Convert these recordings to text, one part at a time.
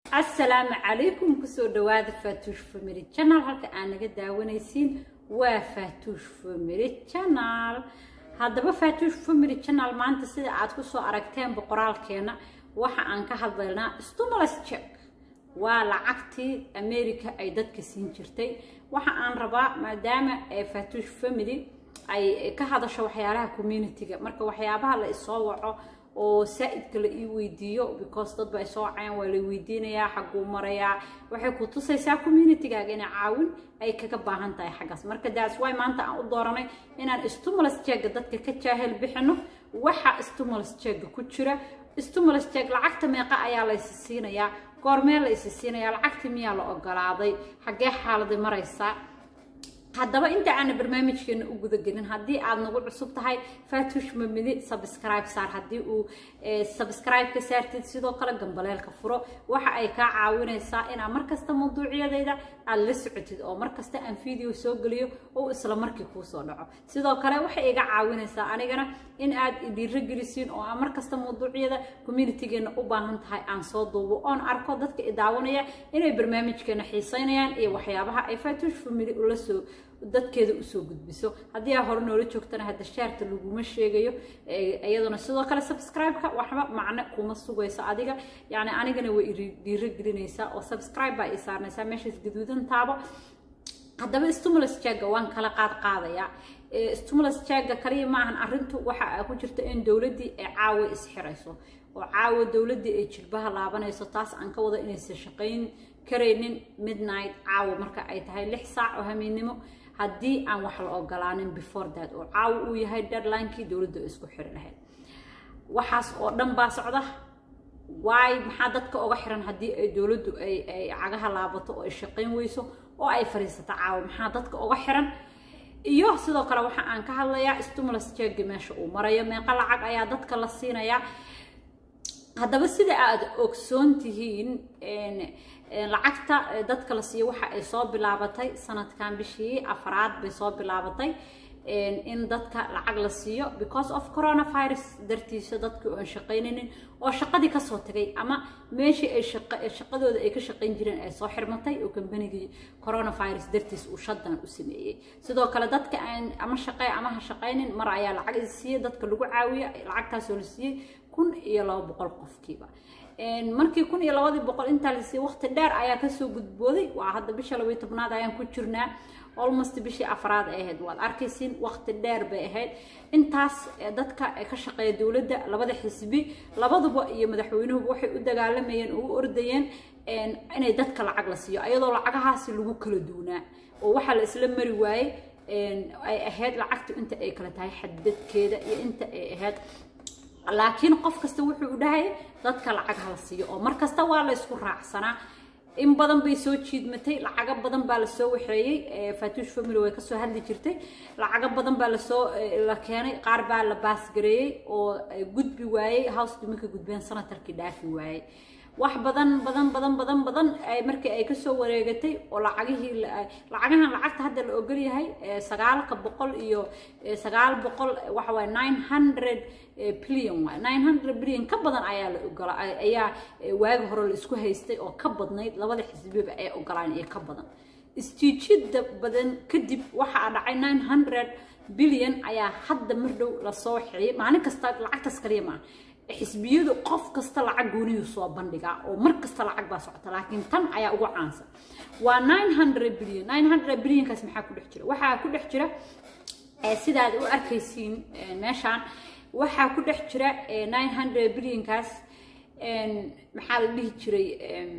asalaamu calaykum kusoo dhawaada faatuush family channel halka aan naga daawanaysiin waa faatuush family channel haddaba faatuush family channel maanta sida aad kusoo aragteen boqoraalkeena waxa aan ka hadlaynaa stimulus check waa lacagtii america ay dadka siin jirtay waxa aan rabaa maadaama faatuush family ay ka hadasho waxyaalaha community-ga marka waxyaabaha la isoo waco oo saa-idka la ii weydiiyo because dad ba ay soo wacayaan waa la weydiinayaa xagguu marayaa waxay ku tusaysaa communitygaaga inay caawin ay kaga baahan tahay xaggaas marka daas way maanta aan u dooranay inaan stimulus jegga dadka ka jaahil bixino waxa stimulus jegga ku jira stimulus jeg lacagta meeqa ayaa la isi siinayaa goormee la isi siinayaa lacagta miyaa la ogolaaday xaggee xaaladay maraysaa haddaba inta aana barnaamijkeena u gudagelin haddii aad nagu cusub tahay faatuush mamidi subscribe saar haddii uu subscribe ka saartid sidoo kale gambaleelka furo waxa ay kaa caawinaysaa inaad markasta mawduucyadayda aad la socotid oo markasta aan video soo geliyo oo isla markii kuu soo dhaco sidoo kale waxay iga caawinaysaa anigana in aad dhiiragelisiin oo aan markasta mawduucyada communitygeena u baahan tahay aan soo duubo oon arko dadka i daawanaya inay barnaamijkeena xiiseynayaan iyo waxyaabaha ay faatuush family ula soo dadkeeda usoo gudbiso haddii aa hore noola joogtana hadda shaarta laguma sheegayo iyaduna sidoo kale subscribe-ka waxba macno kuma sugayso adiga yani anigana way dhiiro gelinaysaa oo subscribe baa ii saarnaysaa meeshaas gaduudan taabo haddaba stimulus jagga waan kala qaad qaadayaa stimulus jagga kaliya maahan arrintu waxa ku jirta in dowladdii ay caawa isxirayso oo caawa dowladdii ay jilbaha laabanayso taas aan ka wado inaysan shaqayn karaynin midnight caawa marka ay tahay lix saac oo hamiennimo haddii aan wax la ogolaanin before that oo caawa uu yahay deadlinekii dowladda isku xiri lahayd waxaas oo dhan baa socda waay maxaa dadka oga xiran haddii ay dowladdu ay ay cagaha laabato oo ay shaqayn weyso oo ay fadhiisato caawa maxaa dadka oga xiran iyo sidoo kale waxa aan ka hadlayaa stimulus jegga meesha uu marayo meeqa lacag ayaa dadka la siinayaa haddaba sida aad ogsoon tihiin lacagta dadka la siiyo waxa ay soo bilaabatay sanadkan bishii afraad bay soo bilaabatay in dadka lacag la siiyo because of coronavirus dartiisa dadkii oon shaqaynaynin oo shaqadii kasoo tagay ama meeshii ay shaqadooda ay ka shaqayn jireen ay soo xirmatay oo kambanigii coronavirus dartiis uu shadan u sameeyey sidoo kale dadka aan ama shaqey ama ha shaqaynin mar ayaa lacag is siiyey dadka lagu caawiya lacagtaasoo la siiyey kun iyo laba boqol qofkiiba markii kun iyo labadii boqol intaa la siiyey waqti dheer ayaa kasoo gudbooday waa hadda bisha labaiyo tobnaad ayaan ku jirnaa almost bishii afraad ay ahayd waad arkaysiin waqti dheer bay ahayd intaas dadka ka shaqeeya dowladda labada xisbi labaduba iyo madaxweynuhuba waxay u dagaalamayeen oo u ordayeen inay dadka lacag la siiyo ayadoo lacagahaasi lagu kala duunaa oo waxaa la isla mari waayey ay ahayd lacagtu inta ay kala tahay xadadkeeda iyo inta ay ahayd laakiin qof kasta wuxuu u dhahay dadka lacag hala siiyo oo mar kasta waa la isku raacsanaa in badan bay soo jiidmatay lacago badan baa lasoo waxeeyey faatuush family way kasoo hadli jirtay lacago badan baa lasoo la keenay qaar baa la baasgareeyey oo gudbi waayey house duminka gudbeen sanatarkii dhaafi waayey wax badan badan badan badan badan markii ay kasoo wareegatay oo lacagihii lacagahan lacagta hadda la ogol yahay sagaalka boqol iyo sagaal boqol waxa waye nine hundred billion waay nine hundred billion ka badan ayaa la ogola ayaa waagi hore la isku haystay oo ka badnayd labada xisbiba ay ogolaan iyo ka badan istiijida badan kadib waxaa dhacay nine hundred billion ayaa hadda mar dhow lasoo waxeeyey maalin kasta lacagtaas kaliya maaha xisbiyadu qof kasta lacag gooniyuu soo bandhigaa oo mar kasta lacag baa socota laakiin tan ayaa ugu caansan waa nine hundred billion nine hundred billionkaas maxaa ku dhex jira waxaa ku dhex jira sidaad u arkaysiin meeshaan waxaa ku dhex jira nine hundred billionkaas maxaa la dhihi jiray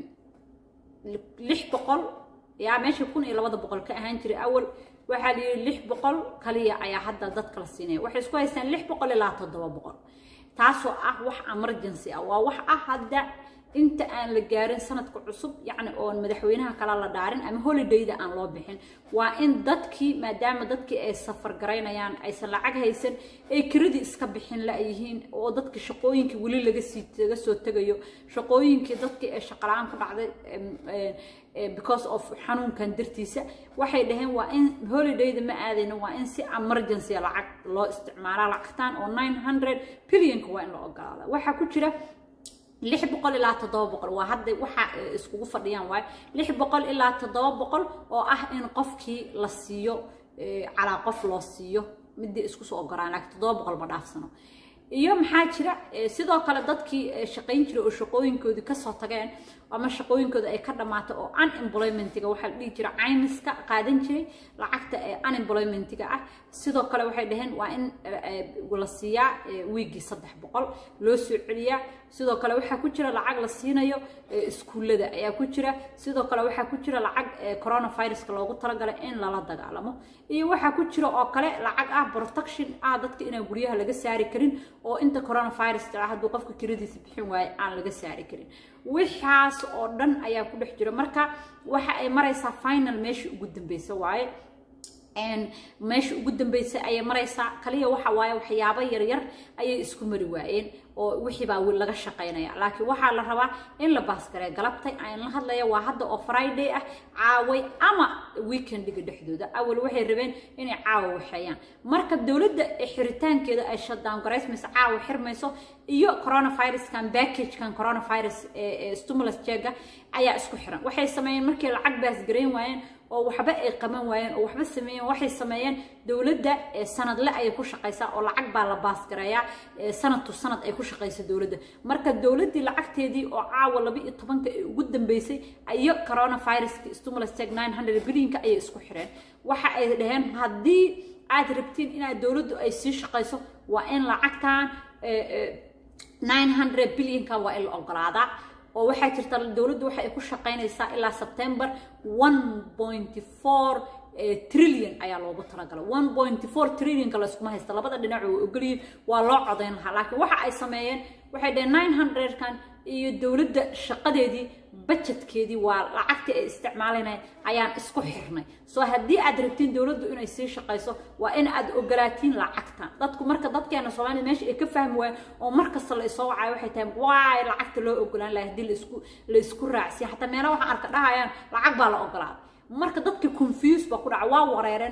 lix boqol yaa meesha kun iyo labada boqol ka ahaan jiray awal waxaa la yidhi lix boqol kaliya ayaa hadda dadka la siinaya waxay isku haystaan lix boqol ilaa toddoba boqol taasoo ah wax emergency ah waa wax ah hadda inta aan la gaarin sanadka cusub yacni oon madaxweynaha kala la dhaarin ama holidayda aan loo bixin waa in dadkii maadaama dadkii ay safar garaynayaan aysan lacag haysan ay kiradii iska bixin la-yihiin oo dadkii shaqooyinkii weli laga sii laga soo tegayo shaqooyinkii dadkii ay shaqala-aan ku dhacday because of xanuunkan dartiisa waxay dhaheen waa in holidayda ma aadayno waa in si emergency lacag loo isticmaalaa lacagtaan oo nine hundred billionka waa in la ogolaada waxaa ku jira lix boqol ilaa toddoba boqol waa hadda waxa iskugu fadhiyaan waayo lix boqol ilaa toddoba boqol oo ah in qofkii la siiyo calaa qof loo siiyo midii isku soo ogoraan laakiin toddoba boqol ma dhaafsano iyo maxaa jira sidoo kale dadkii shaqayn jiray oo shaqooyinkoodii kasoo tageen ama shaqooyinkooda ay ka dhammaatay oo unemploymentiga waxaa la dhihi jira caymiska qaadan jiray lacagta unemploymentiga ah sidoo kale waxay dhaheen waa in la siiyaa wiigii saddex boqol loo soo celiyaa sidoo kale waxaa ku jira lacag la siinayo iskuullada ayaa ku jira sidoo kale waxaa ku jira lacag coronaviruska loogu talagalay in lala dagaalamo iyo waxaa ku jira oo kale lacag ah protection ah dadka inaan guryaha laga saari karin oo inta coronavirus jira hadduu qofka kiradiisa bixin waayo aan laga saari karin waxaas oo dhan ayaa ku dhex jira marka waxa ay maraysaa final meeshii ugu dambeysa waaye meesha ugu dambeysay ayay maraysaa kaliya waxa waaye waxyaabo yaryar ayay isku mari waayeen oo wixii baa laga shaqaynaya laakiin waxaa la rabaa in la baasgaree galabtay aan la hadlaya waa hadda oo friday ah caaway ama weekendiga dhexdooda awal waxay rabeen inay caawa waxeeyaan marka dowladda xiritaankeeda ay shutdown garaysmayso caawa xirmayso iyo coronaviruskan packagekan coronavirus stimulus jeega ayaa isku xiran waxay sameeyeen markii lacag baasgareyn waayeen oo waxba ay qaban waayeen oo waxba sameeyeen waxay sameeyeen dowladda sanadle ayay ku shaqaysaa oo lacag baa la baasgareeyaa sanad to sanad ay ku shaqaysa dowladda marka dowladdii lacagteedii oo caawa laba iyo tobanka ee ugu dambeysay iyo coronaviruska stimulus check nine hundred billionka ayay isku xireen waxa ay dhaheen haddii aad rabtiin inaad dowladdu ay sii shaqayso waa in lacagtan nine hundred billionka waa in la ogolaadaa oo waxaa jirta dowladdu waxa ay ku shaqaynaysaa ilaa september one pointy four trillion ayaa loogu talagalay one pointy four trillionka layskuma haysta labada dhinac oo ogolyihin waa loo codayn lahaa laakiin waxa ay sameeyeen waxay dhaheen nine hundredkan iyo dowladda shaqadeedii budgetkeedii waa lacagtii ay isticmaalinay ayaan isku xirnay soo haddii aad rabtiin dowladdu inay sii shaqayso waa in aad ogolaatiin lacagtan dadku marka dadkeena soomaalida meesha ay ka fahmi waayeen oo markasta la isoo wacayo waxay tahay waay lacagta loo ogolaan lahay haddii laisku la isku raacsiya xataa meelaha waxaan arka dhahayaan lacag baa la ogolaaday marka dadka confuse baa ku dhaca waa wareereen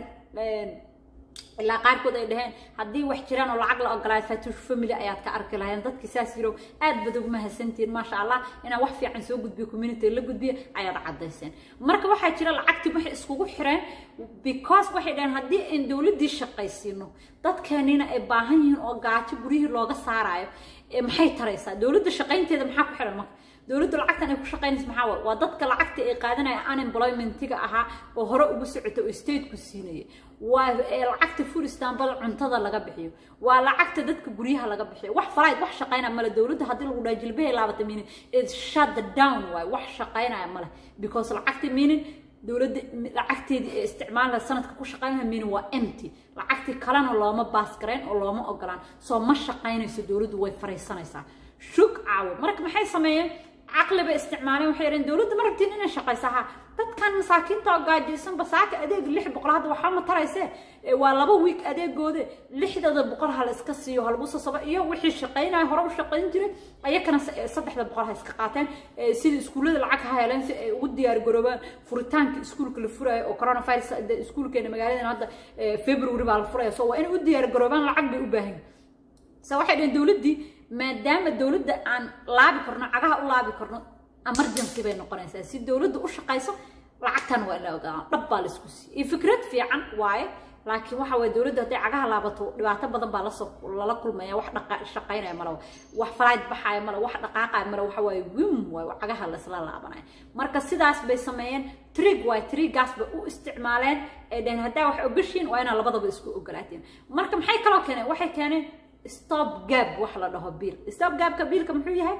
ilaa qaarkood ay dhaheen haddii wax jiraan oo lacag la ogolaayo fatush family ayaad ka arki lahayeen dadkii saas yirow aad bad ugu mahadsantihiin maasha allah inaan wax fiican soo gudbiyo community la gudbiyo ayaad caddayseen marka waxaa jira lacagtii waxay iskugu xireen because waxay dhaheen haddii aan dowladdii shaqaysiino dadkeeniina ay baahan yihiin oo gaajo guryihii looga saarayo maxay taraysaa dowladda shaqaynteeda maxaa ku xiran marka dowladdu lacagtan ay ku shaqaynaysa maxaa waay waa dadka lacagta ay qaadanaya unemploymentiga ahaa oo hore ugu socota oo stateku siinaya waa lacagta food istanbul cuntada laga bixiyo waa lacagta dadka guryaha laga bixiyo wax falayd wax shaqaynaya male dowladda haddii lagu dhaha jilbahay laabata meaning is shut down waay wax shaqaynaya male because lacagta meaning dowladda lacagteedii ee isticmaalka sanadka ku shaqaynaya meaning waa empty lacagtii kalena looma baasgarayn oo looma ogolaan soo ma shaqaynayso dowladdu way fariisanaysaa shug caawo marka maxay sameeyeen caqli bay isticmaaleen waxay yidhaheen dowladda ma rabtiin inay shaqaysa ha dadkan masaakiinta oo gaajaysan basaaka adeeg lix boqol hadda waxba ma taraysee waa laba wiig adeegoode lixdada boqol ha la iska siiyo ha lagu sasabo iyo wixii shaqaynaya hore u shaqayn jiray ayakana saddexda boqol ha iska qaateen sida iskuullada lacag ha heleen si ay ugu diyaar garoobaan furitaanka iskuulka la furayo oo coronavirus iskuulkeena magaaladan hadda february baa la furaya so waa inay u diyaar garoobaan lacag bay u baahan se waxay dhaheen dowladdii maadaama dowladda aan laabi karno cagaha u laabi karno emergency bay noqonaysaa si dowladda u shaqayso lacagtan waa in la ogaado dhab baa la isku siiyey iyo fikrad fiican waaye laakiin waxa waye dowladda hadday cagaha laabato dhibaato badan baa lasoo lala kulmaya wax dhaqa shaqaynaya male wax falayd baxaya male wax dhaqaaqaya male waxa waaye wim waaye cagaha laisla laabanaya marka sidaas bay sameeyeen trig waaye trigaas bay u isticmaaleen ee dhaheen haddaa wax ogashiin waa inaa labadaba isku ogolaateen marka maxay kaloo keeneen waxay keeneen stop gab wax la dhaho biil stop gabka biilka muxuu yahay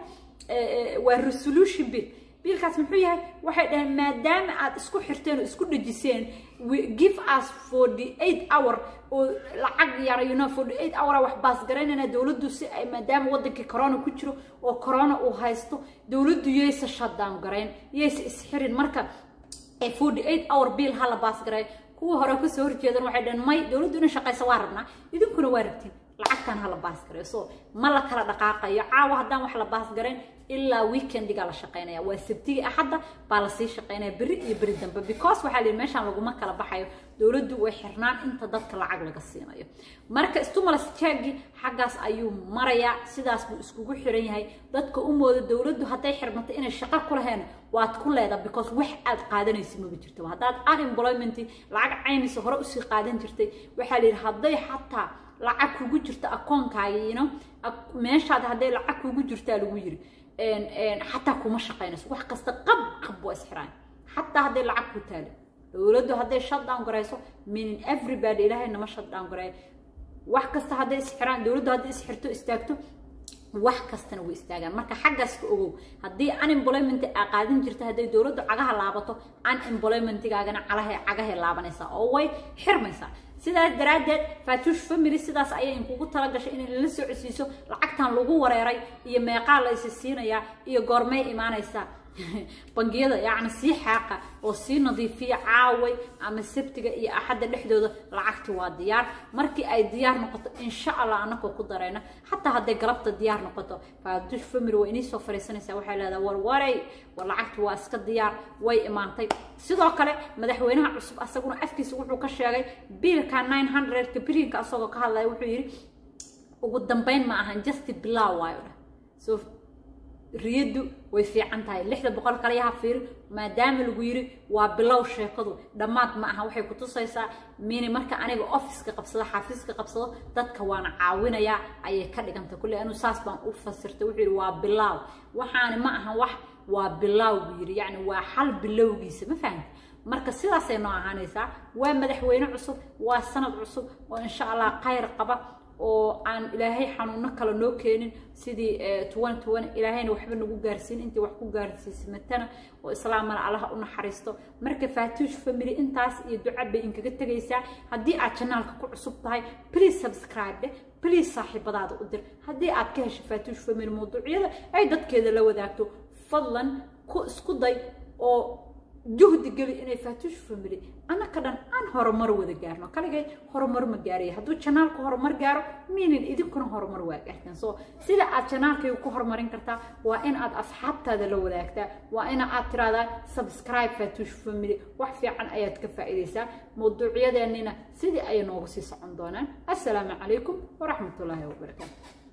waa resolution bill biilkaas muxuu yahay waxay dhaheen maadaama aad isku xirteen oo isku dhejiseen give us forty eight hour oo lacag yar you know forty eight hour wax baasgaraynayna dowladdu si ay maadaama wadankii corona ku jiro oo corona uu haysto dowladdu yaysa shutdown garayn yaysa isxirin marka forty eight hour bill ha la baasgaray kuwa hore kasoo horjeedan waxay dhaheen may dowladdu inay shaqaysa waa rabnaa idinkuna waa rabtiin lacagtan ha la baasgareeyo so ma la kala dhaqaaqayo caawa haddaan wax la baasgarayn ilaa weekendigaa la shaqaynaya waa sabtigii axadda baa lasii shaqaynaya beri iyo beri dambe because waxaa la yidhi meeshaan laguma kala baxayo dowladdu way xirnaan inta dadka lacag laga siinayo marka stimulus checkgi xaggaas ayuu marayaa sidaas buu iskugu xiran yahay dadka u mooda dowladdu hadday xirmato inay shaqo ku laheen waad ku leedaa because wax aad qaadanaysa maba jirto haddaad unemployment lacag caynaysa hore usii qaadan jirtay waxaa la yidhi hadday xataa lacag kugu jirto akoonkaagiino meeshaad hadday lacag kugu jirtaa lagu yiri xataa kuma shaqaynayso wax kasta qab qab waa isxiraan xataa hadday lacag ku taalo dowladdu hadday shutdown garayso meaning everybody ilaahay nama shutdown gareeyo wax kasta hadday isxiraan dowladdu hadday isxirto istaagto wax kastana way istaagaan marka xaggaas ka ogow haddii unemployment aa qaadan jirta hadday dowladdu cagaha laabato unemploymentigaagana calahay cagahay laabanaysaa oo way xirmaysaa sidaas daraaddeed faatuush family sidaas ayay inkugu tala gashay inay la socodsiiso lacagtan lagu wareeray iyo meeqaa la isi siinayaa iyo goormay imaanaysaa bangiyada yacni sii xaaqa oo sii nadiifiya caaway ama sabtiga iyo axadda dhexdooda lacagti waa diyaar markii ay diyaar noqoto insha allah anakoo ku darayna xataa hadday galabta diyaar noqoto faatuush family way inii soo fariisanaysaa waxay leedahay war waray war lacagti waa iska diyaar way imaantay sidoo kale madaxweynaha cusub asaguna afkiisa wuxuu ka sheegay biilka nine hundredka birinka asagoo ka hadlaya wuxuu yidhi ugu dambeyn ma ahan just bilow waayo dhah so riyaddu way fiican tahay lixda boqol kale yaha fiir maadaama lagu yiri waa bilow sheekadu dhammaad ma aha waxay kutusaysaa mini marka aniga offiska qabsado xafiiska qabsado dadka waana caawinayaa ayay ka dhigantay kulle anuu saas baan u fasirtay wuxuu yidhi waa bilow waxaani ma aha wax waa bilow buu yidhi yacni waa xal bilowgiisa ma fahamti marka sidaasay noo ahaanaysaa waa madaxweyne cusub waa sanad cusub oo insha allah khayr qaba oo aan ilaahay xanuuno kale noo keenin sidii tuwan tuwan ilaahayna waxba nagu gaarsiin intii wax ku gaarsiismatana oo islaamana allaha u naxariisto marka faatuush family intaas iyo duca bay inkaga tegaysaa haddii aad janaalka ku cusub tahay please subscribe dheh please saaxiibadaada u dir haddii aad ka hesho faatuush family mawduucyada ay dadkeeda la wadaagto fadlan ku isku day oo juhdi geli inay faatuush family annaka dhan aan horumar wada gaarno kaligay horumar ma gaaraya hadduu janaalku horumar gaaro miinin idinkuna horumar waa gaartaan so sida aad janaalkayga ku horumarin kartaa waa in aad asxaabtaada la wadaagtaa waa in aad tiraahdaa subscribe faatuush family wax fiican ayaad ka faa'iidaysaa mawduucyadeenina sidii ayay noogu sii socon doonaan assalaamu calaykum waraxmatullaahi wabarakaatu